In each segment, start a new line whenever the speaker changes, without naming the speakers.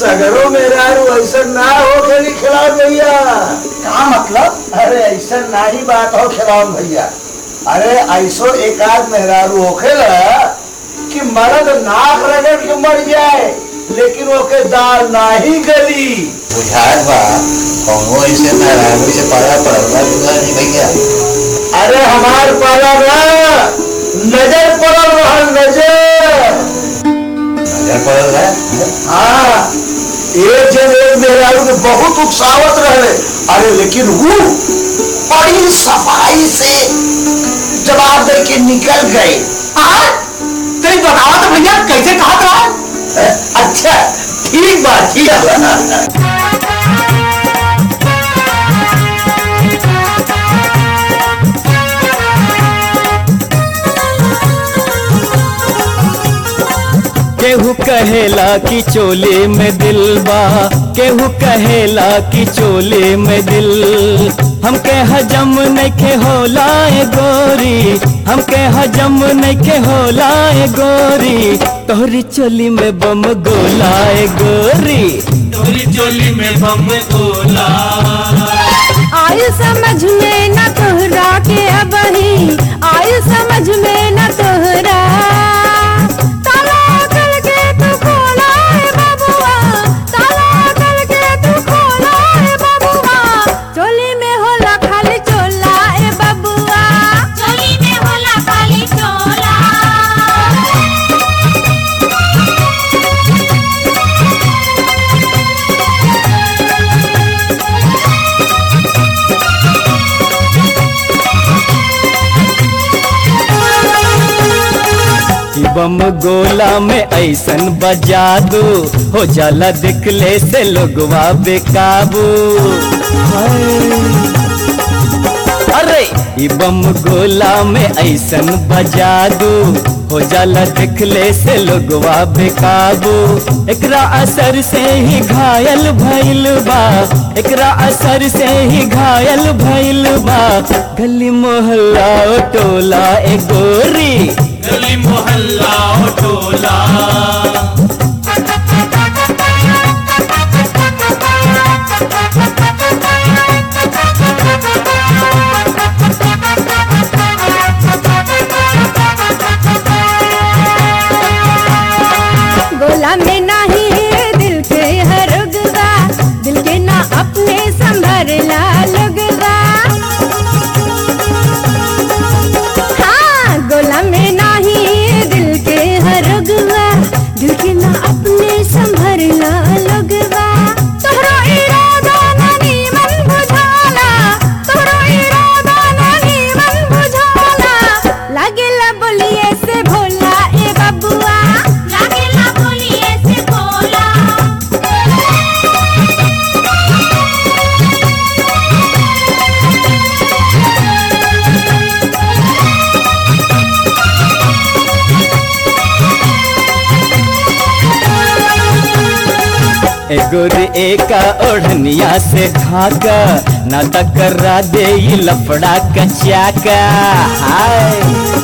सगरों में रारू ऐसा ना हो खेली खिलाओ भैया
का मतलब
अरे ऐसा ना ही बात हो खिलाओ भैया अरे ऐसो एक आध मेहरारू होखेला कि मर्द नाक रगड़ के मर जाए लेकिन ओके दाल ना ही गली
बुझात बा कौनो ऐसे मेहरारू से पाला पड़ला दूंगा नहीं भैया
अरे हमार पाला ना नजर पड़ल रहल नजर
नजर पड़ल है
हाँ एक जन एक मेहरारू के बहुत उत्साहत रहे अरे लेकिन वो बड़ी सफाई से जवाब दे के निकल गए
तेरी बतावा तो भैया कैसे कहा था
अच्छा ठीक बात ठीक है
केहू कहेला कि चोले में दिल बा केहू कहेला कि चोले में दिल हमके हजम नइखे होला ए गोरी हमके हजम नइखे होला ए गोरी तोहरी चोली में बम गोला ए गोरी
तोरी चोली में बम गोला
आयु समझ में न तोहरा के अबही आयु समझ में न तोहरा ताला करके तू खोला है बबुआ ताला करके तू खोला है बबुआ चोली में होला खाली चोला ए बबुआ चोली में होला खाली चोला
कि बम गोला में ऐसन बजा दो हो जाला दिखले से लोगवा बेकाबू हाय। अरे ई बम गोला में ऐसन बजा दो हो जाला दिखले से लोगवा बेकाबू एकरा असर से ही घायल भइल बा एकरा असर से ही घायल भइल बा गली मोहल्ला ओ टोला ए गोरी
गली मोहल्ला ओ टोला
गोला में नाही दिल के हरुगवा दिल के ना अपने संभरला लगवा हाँ गोला में नाही दिल के हरुगवा दिल के ना अपने संभरला लगवा तोहरा इरादा नानी मन बुझाला तोहरा इरादा नानी मन बुझाला लागेला बोलिए से भोला ए बबुआ लागेला बोलिए से भोला
एगोरी एका ओढ़निया से ढाका ना टकरा दे ई लफड़ा कचाका हाय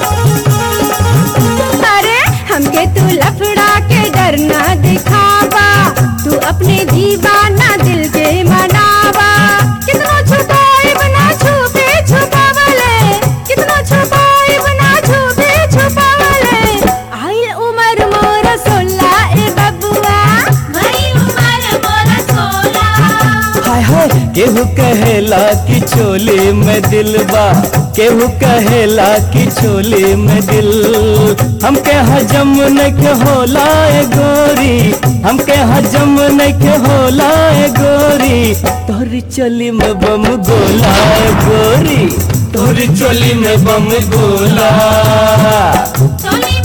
अरे हमके तू लफड़ा के डरना दिखावा तू अपने दीवाना दिल के मनावा कितना छुपाए बना छुपे छुपावले कितना छुपाए बना छुपे छुपावले आइल उमर मोर सोला ए बबुआ भाई उमर मोर सोला
हाय हाय केहू कहेला कि चोली में दिल बा केहू कहेला कि चोली में दिल हमके हजम नइखे होला ए गोरी हमके हजम नइखे होला ए गोरी तोहरी चोली में बम गोला ए गोरी
तोरी चोली में बम गोला
चोली